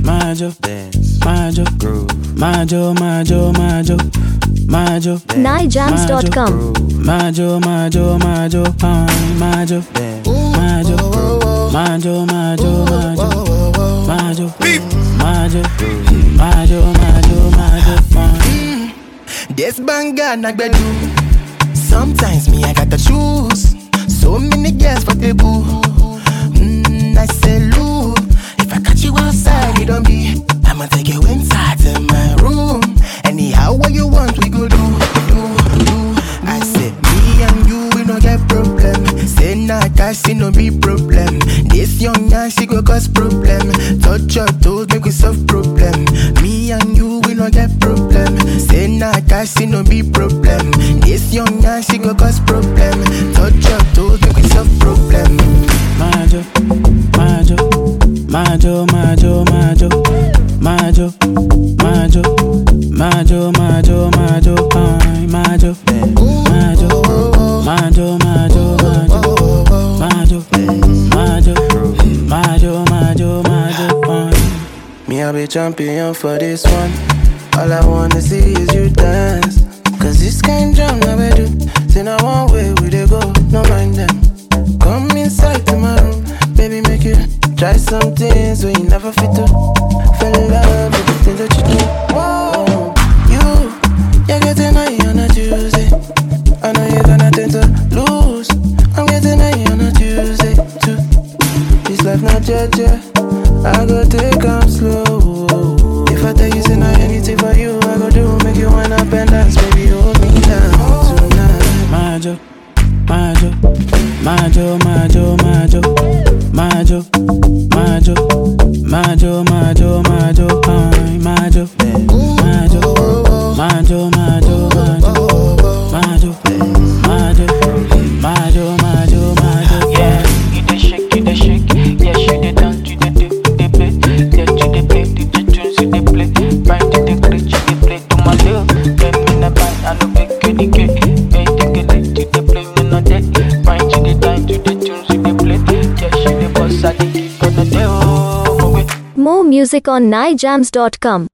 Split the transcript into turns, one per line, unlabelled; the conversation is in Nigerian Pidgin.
majo,
dance,
majo,
groove,
majo, majo, majo, majo,
nijams.com.
majo, majo, majo, fine, majo,
dance.
majo, majo, majo, majo, majo, majo, majo, majo, majo, fine.
This banger na gbedu. Sometimes me I gotta choose. So many girls for the boo. Mm, I say Lou, if I catch you outside, you don't be. I'ma take you inside to my room. Anyhow, what you want, we go do, do, do. I say me and you, we no get problem. Say nah, cash, see no be problem. This young man, she go cause problem. Touch your toes, make we solve problem. Me and you, we no get problem. Say nah, cash, see no be problem. This young man, she go cause problem. Touch your toes, make we solve problem.
majo, majo, majo, majo, majo, majo, majo, majo, majo, majo, fine, majo, majo, majo, majo, majo, majo, majo, majo, majo, majo, fine.
Me, I be champion for this one. All I wanna see is you dance. Cause this kind drum now we do. Say now one way we they go, no mind them. Come inside to my room, baby, make you try some things when you never fit to. Fell in love with the things that you do. Whoa, you, you're getting high on a Tuesday. I know you're gonna tend to lose. I'm getting high on a Tuesday too. This life not judge I go take am slow. If I tell you say not anything for you, I go do make you wind up and dance, baby, hold me down tonight.
Majo, majo, majo, majo, majo, majo, majo, majo, majo, majo, fine, majo, majo, majo, majo, majo, majo, majo, majo, majo, majo,
Yeah,
fine.
you dey shake, you dey shake. Yeah, she dey dance, you dey do, you dey play. Yeah, you dey play, you dey tunes, you dey play. Bind, you dey create, you dey play to my love. Get me na bind, I no fake you dey get. Yeah, you dey get it, you dey play, me no dey. Bind, you dey dance, you dey tunes, you dey play. Yeah, she dey bust, I dey keep on the day. Oh, my way.
More music on nijams.com.